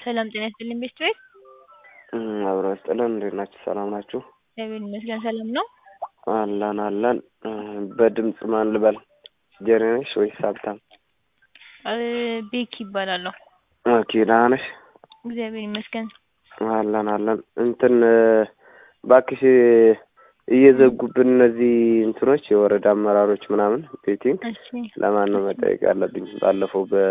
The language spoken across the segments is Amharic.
ሰላም ጤና ይስጥልኝ ቤስት ቤት አብሮ ይስጥልን። እንዴት ናችሁ? ሰላም ናችሁ? እግዚአብሔር ይመስገን ሰላም ነው። አለን አለን። በድምፅ ማን ልበል? ጀሪ ነሽ ወይስ ሀብታም? ቤኪ ይባላለሁ። ኦኬ ደህና ነሽ? እግዚአብሔር ይመስገን። አለን አለን። እንትን እባክሽ እየዘጉብን እነዚህ እንትኖች የወረዳ አመራሮች ምናምን ቤቲንግ እሺ ለማን ነው መጠየቅ ያለብኝ? ባለፈው በ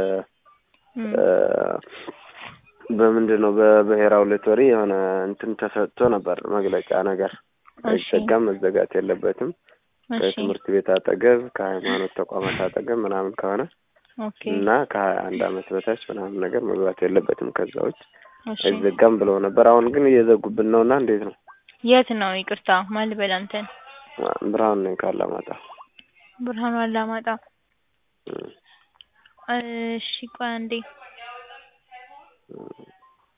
በምንድን ነው በብሔራዊ ሎተሪ የሆነ እንትን ተሰጥቶ ነበር መግለጫ ነገር አይዘጋም፣ መዘጋት የለበትም እሺ ከትምህርት ቤት አጠገብ ከሃይማኖት ተቋማት አጠገብ ምናምን ከሆነ ኦኬ እና ከሀያ አንድ አመት በታች ምናምን ነገር መግባት የለበትም ከዛ ውጭ እሺ አይዘጋም ብለው ነበር። አሁን ግን እየዘጉብን ነው እና እንዴት ነው? የት ነው? ይቅርታ ማን ልበል አንተን? ብርሃኑ ነኝ ካላማጣ። ብርሃኑ አላማጣ። እም፣ እሺ ቆይ አንዴ እም።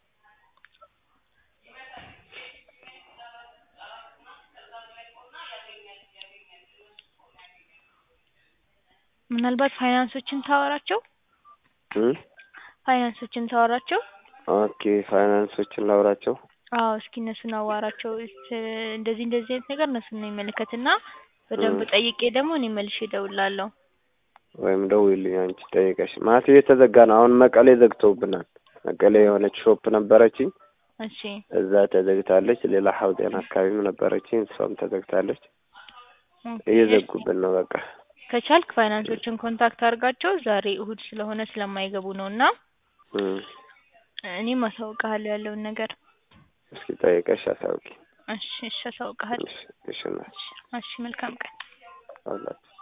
ምናልባት ፋይናንሶችን ታወራቸው እም? ፋይናንሶችን ታወራቸው። ኦኬ ፋይናንሶችን ላውራቸው። አዎ እስኪ እነሱን አዋራቸው። እስ- እንደዚህ እንደዚህ አይነት ነገር እነሱን ነው የሚመለከትና በደንብ እም። ጠይቄ ደግሞ እኔ መልሼ እደውላለሁ። ወይም ደውዪልኝ አንቺ ጠይቀሽ። ማለት እየተዘጋ ነው አሁን መቀሌ ዘግተውብናል። መቀሌ የሆነች ሾፕ ነበረችኝ እሺ እዛ ተዘግታለች። ሌላ ሀውጤን አካባቢም ነበረችኝ እሷም ተዘግታለች። ኦኬ፣ እየዘጉብን ነው በቃ። ከቻልክ ፋይናንሶችን ኮንታክት አድርጋቸው። ዛሬ እሁድ ስለሆነ ስለማይገቡ ነው እና እም። እኔም አሳውቅሃለሁ ያለውን ነገር። እስኪ ጠይቀሽ አሳውቂ። እሺ እሺ አሳውቅሃለሁ። እሺ እሺ እናትሽ እሺ መልካም ቀን። አውላችሁ